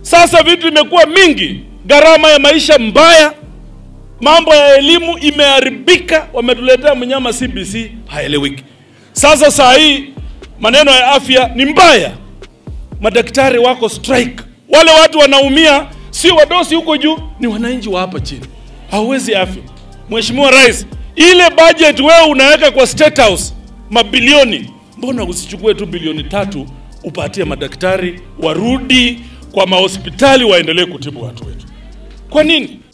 Sasa vitu imekuwa mingi, gharama ya maisha mbaya, mambo ya elimu imeharibika, wametuletea mnyama CBC haeleweki. Sasa saa hii maneno ya afya ni mbaya, madaktari wako strike, wale watu wanaumia sio wadosi huko juu, ni wananchi wa hapa chini. Hauwezi afya. Mheshimiwa Rais, ile budget wewe unaweka kwa State House mabilioni, mbona usichukue tu bilioni tatu upatie madaktari warudi kwa mahospitali waendelee kutibu watu wetu? Kwa nini?